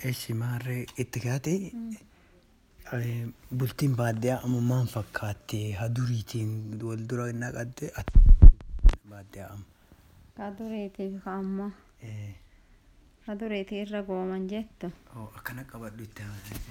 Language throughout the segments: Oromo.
Eessi maarree itti kaate bultiin baadiyyaa amma maal fakkaatte haduriitiin wal dura naqatte baadiyyaa amma. Kaduriitiif amma kaduriitii irra gooman jettu. Akkana qabadhu itti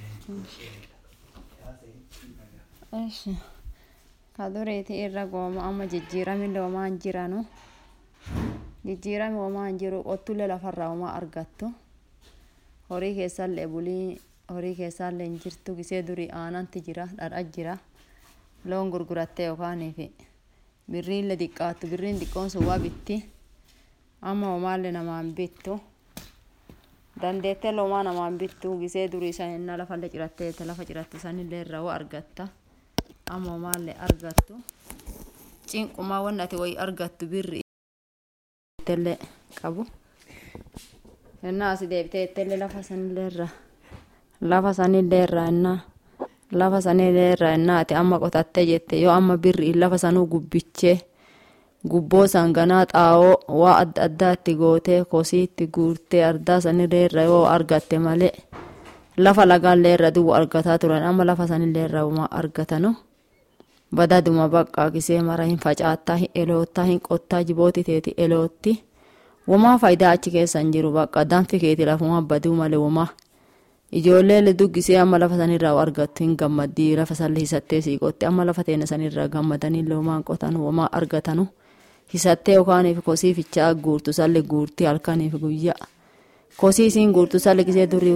Eeshi kaduriitii irra gooma amma jijjiirami loomaan jiranu jijjiirami loomaan jiru qottulee lafarraa homaa argattu horii keessallee bulii horii keessallee hin jirtu gisee durii aananti jira dhadha jira loon gurgurattee yookaaniif birriillee xiqqaattu birriin xiqqoon sun waa bitti amma homaallee namaan bittu dandeettee loomaa namaan bittu gisee durii sanina lafallee cirattee lafa ciratte sanillee irraa waa argatta amma homaallee argattu cinqumaa wanni ati wayi argattu birri ittellee qabu ennaa asi deebitee ittellee lafa sanillee irraa lafa sanillee irraa ennaa lafa sanillee irraa ennaa ati amma qotattee jette yoo amma birri lafa sanuu gubbichee gubboo sanganaa xaawoo waa adda addaatti gootee kosiitti guurtee ardaa sanillee irra yoo argatte malee lafa lagaallee irra duwwa argataa turan amma lafa sanillee irra uma argatanu badaduma baqqaa gisee mara hin facaattaa hin eloottaa hin qottaa jibooti teeti elootti womaa faayidaa achi keessa hin jiru bakka danfi keeti lafuma baduu malee womaa ijoollee duggisee amma lafa sanirraa argattu hin gammaddii lafa salli hisattee siiqotti amma lafa teena sanirraa gammadanii loomaan qotanu womaa argatanu hisattee yookaaniif kosii fichaa guurtu salli guurtii halkaniif guyyaa kosii isiin guurtu salli gisee durii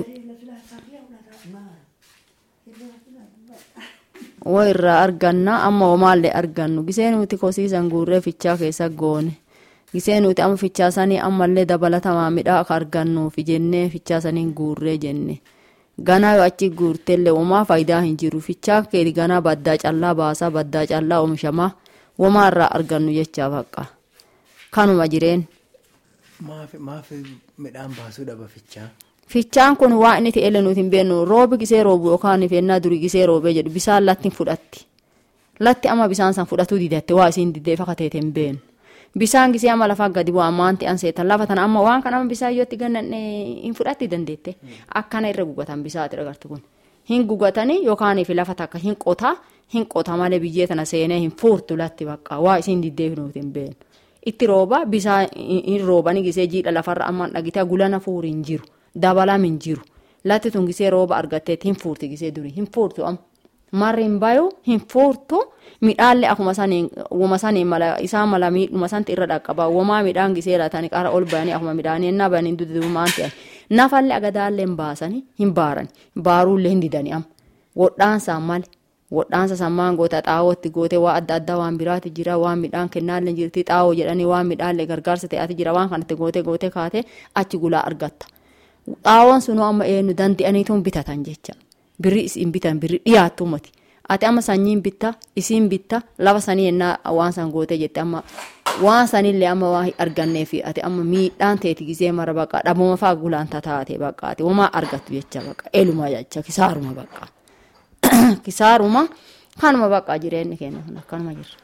wo irraa arganna amma homaallee argannu gisee nuti kosiisan guurree fichaa keessa goone gisee nuti amma fichaa sanii ammallee dabalatamaa midhaa akka argannuuf jennee fichaa saniin guurree jenne ganaa yoo achi guurtellee womaa faayidaa hin jiru fichaa keeti ganaa baddaa callaa baasaa baddaa callaa oomishamaa womaa irraa argannu jechaa baqqa kanuma jireen. Maaf midhaan baasuu dhaba fichaa? Fichaan kun waa inni ta'e nuti hin beeknu roobi gisee roobu yookaan fennaa durii gisee roobee jedhu bisaan latti fudhatti. Latti amma bisaan san fudhatuu didatte waa isiin diddee fakka teete hin beeknu. Bisaan gisee amma lafaa gadi bu'aa maanti an seetan lafa tana amma waan kana amma bisaan yoo itti gannanne hin fudhatti dandeette. Akkana irra gugatan bisaati agartu kun. Hin gugatanii yookaan lafa takka hin qotaa hin qota malee biyyee tana seenee hin fuurtu latti bakka waa isiin diddee nuti hin beeknu. Itti rooba bisaan hin roobanii gisee jiidha lafarra amma dhagitee gulana fuuri hin jiru. dabalam hin jiru latti tun gisee rooba argatteet hin fuurti gisee durii hin fuurtu am marri hin bayu hin fuurtu midhaallee akkuma saniin wama saniin mala isaan mala miidhuma santi irra dhaqqaba womaa midhaan gisee laatanii qara ol bayanii akkuma midhaanii ennaa bayanii dudumaan ta'an nafallee agadaallee hin baasanii hin baarani baaruullee hin didanii am wodhaansaan male wodhaansa sammaan goota xaawootti gootee waa adda addaa waan biraati jira waan midhaan kennaallee jirti xaawoo jedhanii waan midhaallee gargaarsa ta'ati jira waan kanatti gootee gootee kaatee achi gulaa argatta. xaawoon sunuu amma eenyu dande'aniituun bitatan jecha birri isin bitan birri dhiyaattu mati ati amma sanyiin bitta isiin bitta lafa sanii ennaa waan san gootee jette amma waan sanillee amma waa argannee fi ati amma miidhaan teeti gisee mara baqa dhabuma faa gulaan taate baqa ati homaa argattu jecha baqa eluma jecha kisaaruma baqa kisaaruma kanuma baqa jireenyi keenya kun akkanuma jirra.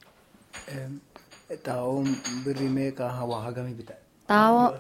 Xaawoon birri meeqa waa hagamii bita? Xaawoo.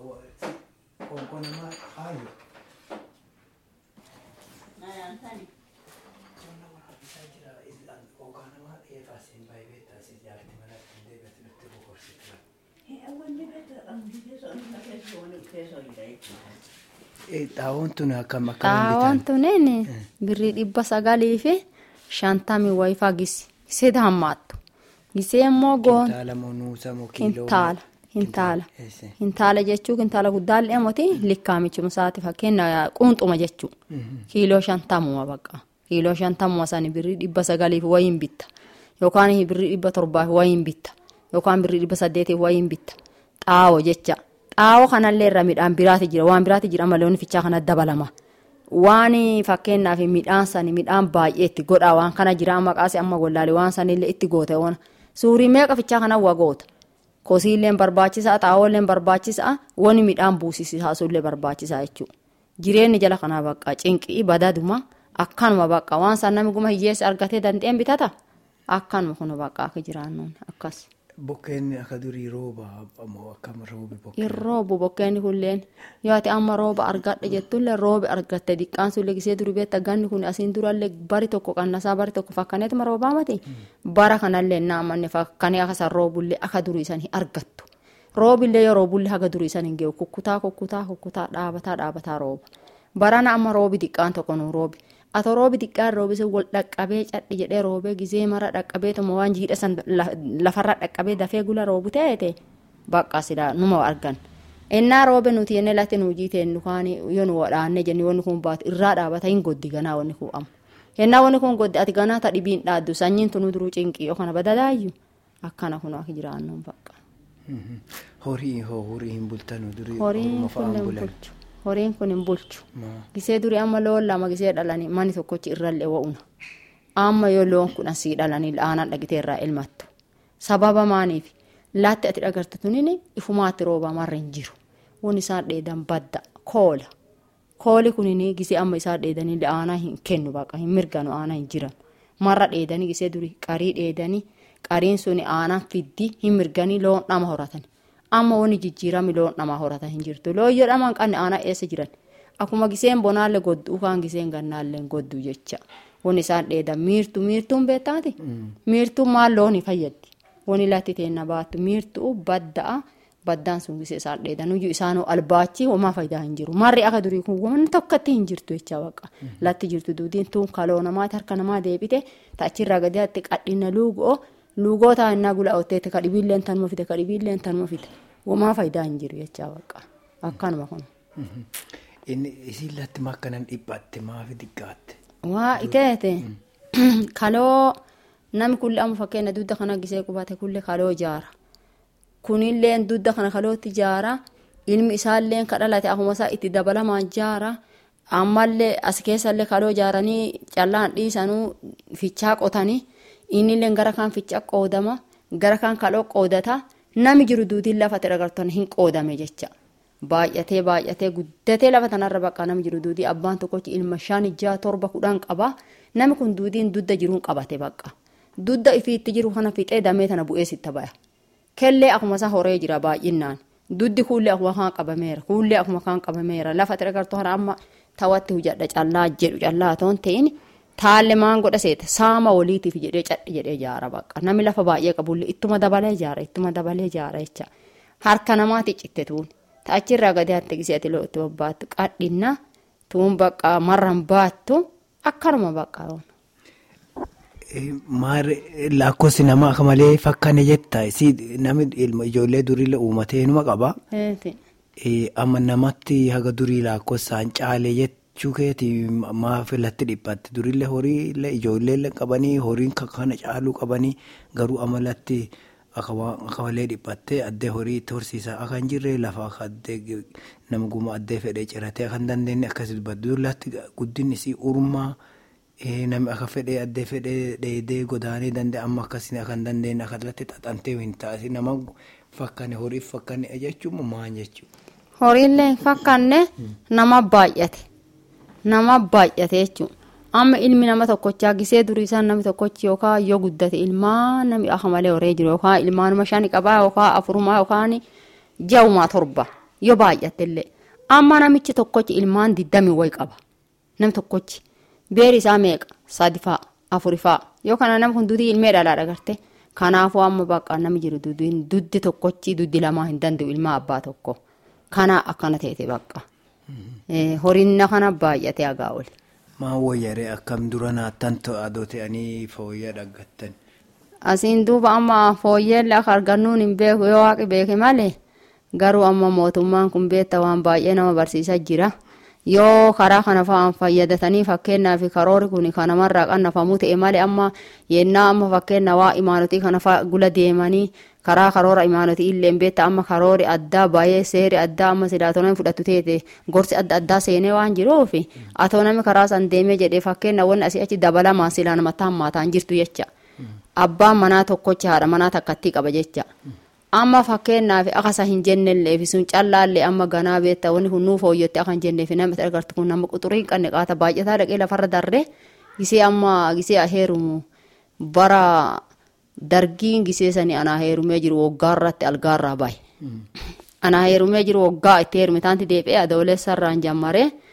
Xaawoon tun akkam Xaawoon tunin birrii dhibba sagalii fi shantamii wayifaa gisi gisee hammaattu gisee immoo goon Kintaala moo nuusa moo kiiloo? hintaala hintaala hintaala jechuu hintaala guddaallee moti likkaamichuma isaati fakkeenya quunxuma jechuu kiiloo shantamuma baqa kiiloo shantamuma sani birrii dhibba sagaliif wayiin bitta yookaan birrii dhibba torbaaf wayiin bitta yookaan birrii dhibba saddeetiif wayiin bitta xaawo jecha xaawo kanallee irra midhaan biraati jira waan biraati jira malee wanni fichaa kana dabalama. Waan fakkeenyaaf midhaan sani midhaan baay'ee itti godhaa waan kana jira maqaasi amma gollaalee waan sanillee itti goote waan suurii meeqa fichaa kana waa goota. Kosiilleen barbaachisaa xaawolleen barbaachisaa wani midhaan buusisisaa sullee barbaachisaa jechuudha. Jireenyi jala kanaa bakka cinqii badaduma akkanuma bakka waan san namni guma hiyyeessi argatee danda'een bitata akkanuma kun bakka akka jiraannuun akkas. Bokkeen akka durii rooba ammoo akkam roobi bokkeen. hin roobu bokkeenni kulleen yoo ati amma rooba argadhe jettullee roobi argatte diqqaan sullee gisee durii beetta ganni kun asiin durallee bari tokko qannasaa bari tokko fakkaneetuma roobaa mati bara kanallee naamanne fakkanee akka san roobullee akka durii san hin argattu roobillee yoo roobullee haga durii san hin geewu kukkutaa kukkutaa kukkutaa dhaabataa dhaabataa rooba barana amma roobi diqqaan tokko nu roobi atoo roobi diqqaan roobise wal dhaqqabee cadhi jedhee roobee gisee mara dhaqqabee tuma waan jiidha san lafarra dhaqqabee dafee gula roobu ta'eete bakka sila numa argan innaa roobe nuti jennee latti nu jiiteen dukaan yoo nu wadhaanne jennee wanni kun baatu irraa dhaabata hin goddi ganaa wanni kun amma yennaa wanni kun goddi ati ganaa ta dhibiin dhaaddu sanyiin tunu duruu cinqii yoo kana badadaayyu akkana kun akka jiraannuun bakka. Horii hoo horii hin bultanu durii Horiin horuma kun fa'aan hin bulan. bulchu. Horiin kun hin bulchu. Maa. Gisee durii amma loon lama gisee dhalanii mani tokkochi irrallee wa'una. Amma yoo loon kun asii dhalanii aanan dhagitee irraa ilmattu. Sababa maaniif laatti ati dhagartu tunini ifumaatti roobaa marra hin jiru. Won isaan dheedan badda koola. Kooli kunini gisee amma isaan dheedanii aanaa hin kennu baqa hin mirganu aanaa hin jiran. Marra dheedanii gisee durii qarii dheedanii qariin suni aanaa fiddi hin mirganii loon dhama horatan. Amma wani jijjiirami loon dhama horatan hin jirtu. Loon yoo dhaman qanne aanaa eessa jiran. Akkuma giseen bonaallee goddu kaan giseen gannaallee goddu jecha. Wani isaan dheedan miirtu miirtuun beektaati. Miirtuun maal loon fayyaddi. Wani latti teenna baattu miirtuu badda'a. Baddaan sun gisee isaan dheedan iyyuu isaanoo albaachi homaa faayidaa hin jiru. Marri akka durii kun waan tokkotti hin jirtu jecha baqa. Latti jirtu duudiin tuun kaloo namaati harka namaa deebite ta'achirraa gadi atti qadhina luugoo luugoo taa'annaa gula oteetti kadhibiilleen tanuma fite kadhibiilleen tanuma fite. Homaa faayidaa hin jiru jecha baqa. Akkanuma kun. Inni isin latti makkanan dhiphatte maafi xiqqaatte. Waa iteete kaloo namni kulli amma fakkeenya dudda kana gisee qubate kulli kaloo jaara. Kunilleen dudda kana kalootti jaara. Ilmi isaallee ka dhalate akkuma isaa itti dabalamaan jaara. Ammallee as keessallee kaloo jaaranii callaan dhiisanuu fichaa qotanii. Innillee gara kaan fichaa qoodama. Gara kaan kaloo qoodata. Nami jiru duutiin lafa agartan hin qoodame jecha. Baay'atee baay'atee guddatee lafa tanarra bakka namni jiru duudii abbaan tokkochi ilma shan ijaa torba kudhan qaba. Nami kun duudiin dudda jiruun qabate bakka. Dudda ifiitti jiru kana fixee damee tana bu'ee sitta baya. Kellee akkuma isaa horee jira baay'inaan. Duddi kuullee akkuma kaan qabameera. Kuullee akkuma kaan qabameera. Lafa agartu kana amma tawatti hujadha callaa jedhu callaa toon ta'in taalle maan godha seeta saama waliitiif jedhee cadhi jedhee jaara bakka. Namni lafa baay'ee qabullee ittuma dabalee jaara ittuma dabalee jaara jecha. Harka namaati citte tuun. Ta'achirraa gadi hatta gisee ati itti bobbaattu qadhinna tuun bakka marran baattu akkanuma bakka. Maarri lakkoofsi nama akka malee fakkaane jetta namni ilma ijoollee duriillee uumatee numa qaba. Amma namatti haga durii lakkoofsaan caalee jechuu keeti maaf latti dhiphatte duriillee horiillee ijoolleellee qabanii horiin kana caaluu qabanii garuu amalatti akka malee dhiphattee addee horii itti horsiisaa akka hin jirre lafa akka addee nama guma addee fedhee ciratee akka hin dandeenye akkasii dubbatu dullatti guddinni isii urmaa. namni akka fedhee addee fedhee dheedee godaanee danda'e amma akkasii akka hin dandeenye akka irratti xaxantee hin taasise nama fakkaane horiif fakkaane jechuun maal jechuudha. Horiillee hin fakkaanne nama baay'ate nama baay'ate jechuudha. Amma ilmi nama tokkochaa gisee durii isaan namni tokkochi yookaan yoo guddate ilmaan namni akka malee horee jiru yookaan ilmaanuma shani qabaa yookaan afurumaa yookaan ja'umaa torba yoo baay'ate illee amma namichi tokkochi ilmaan diddami wayi qaba namni tokkochi. beeri isaa meeqa sadi fa'a afuri fa'a yoo kana nama kun dudii ilmee dhalaa dhagarte kanaafuu amma bakka namni jiru duddi tokkochi duddi lamaa hin danda'u ilma abbaa tokko kana akkana teete bakka horiinna kana baay'atee hagaa oli. Maa wayyaree akkam dura naattan adoo ta'anii fooyyaa dhaggattan. Asiin duuba amma fooyyeellee akka argannuun hin beeku yoo waaqi beeke malee garuu amma mootummaan kun beekta waan baay'ee nama barsiisaa jira. yoo karaa kana fa'aan fayyadatanii fakkeenyaaf karoori kun kanamarraa qannafamuu ta'e malee amma yennaa amma fakkeenya waa imaanotii kana gula deemanii karaa karoora imaanotii illee beekta amma karoori addaa baay'ee seeri addaa amma sidaatoonni fudhatu teete gorsi adda addaa seenee waan jiruuf atoo namni karaa san deemee jedhee fakkeenya wanni asii achi dabalamaan silaa namatti hammaataan jirtu jecha abbaan manaa tokkocha haadha manaa takkattii qaba jecha. amma fakkeenyaaf akkasa hin jennellee fi sun callaallee amma ganaa beekta wanni kun nuuf hooyyatti akka hin jenneef namni agartu kun nama quxurii hin qabne qaata baay'ataa dhaqee lafarra darree gisee amma gisee heerumu bara dargiin giseesanii anaa heerumee jiru waggaa irratti algaarraa bahe. Anaa heerumee jiru waggaa itti heerume taanti deebi'ee adoolessa irraan jammaree